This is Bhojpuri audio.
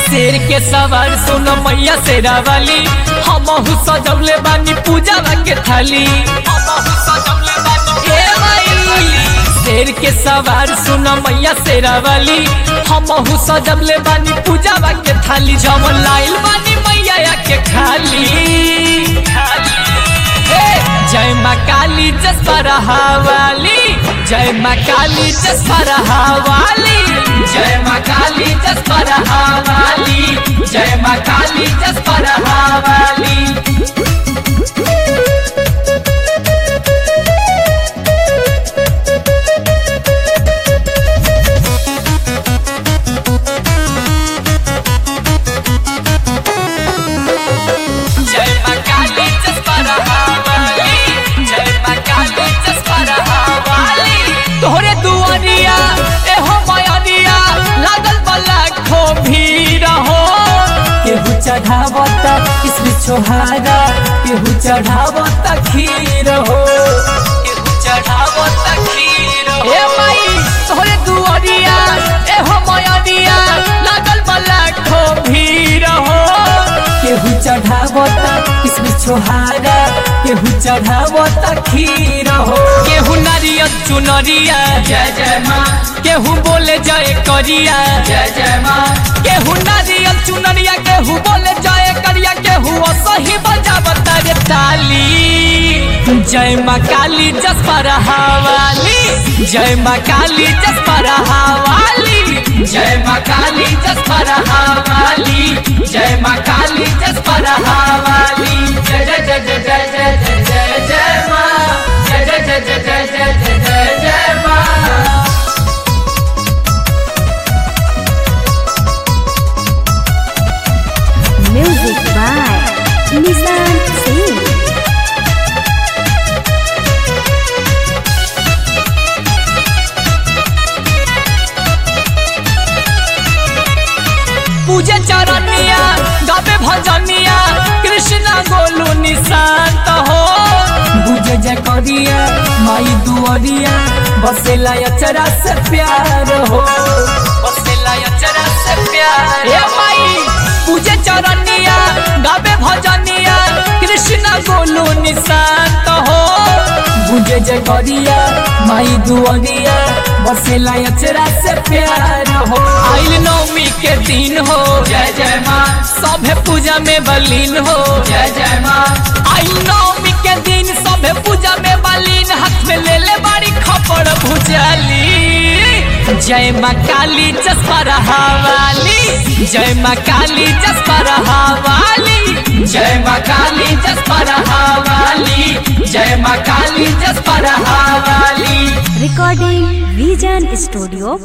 शेर के सवार सुन मैया शेरा वाली हमहू सजौले बानी पूजा के थाली हमहू सजौले बानी ए माई शेर के सवार सुन मैया शेरा वाली हमहू सजौले बानी पूजा के थाली जमन लाइल बानी मैया के खाली हे, जय माँ काली जसपरा वाली जय माँ काली जसपरा वाली जय माँ काली जसपरा वाली जय माँ काली जसपरा वाली जय माँ काली जसपरा वाली जय माँ काली जसपरा वाली तोहरे दुआरिया एहो मायानिया लागल बला खो भीड़ हो केहू चढ़ावता किसमें छोहारा केहू चढ़ावता खीर हो केहू चढ़ावता खीर हो ए माई तोहरे दुआरिया एहो मायानिया लागल बला खो भीड़ हो केहू चढ़ावता किसमें छोहारा केहू चढ़ावता खीर हो केहू नारियल चुनरिया जय जय माँ केहू बोले जय करिया जय जय माँ केहू नारियल चुनरिया केहू बोले जय करिया केहू सही बजावता रे ताली जय माँ काली जसपर हवाली जय माँ काली जसपर हवाली जय माँ काली जसपर हवाली जय माँ काली जसपर हवाली जय जय जय जय जय जय जय जय जय माँ जय जय जय जय जय जय जय जय जय माँ Music by Nissan Singh. पूजे चरनिया गावे भजनिया कृष्णा गोलू निशांत हो बुझे जय करिया माई दुआरिया बसेला अचरा से प्यार हो बसेला अचरा से प्यार ए माई पूजे चरनिया गावे भजनिया कृष्णा गोलू निशांत हो बुझे जय करिया माई दुआरिया बसेला अचरा से प्यार हो आइल नवमी के दिन हो जय जय माँ सभे पूजा में बलीन हो जय जय माँ आइल नवमी के दिन सभे पूजा में बलीन हाथ में ले ले बड़ी खपड़ भुजाली जय माँ काली जसपरा वाली जय माँ काली जसपरा वाली जय माँ काली जसपरा वाली जय माँ काली जसपरा वाली Recording Vision Studio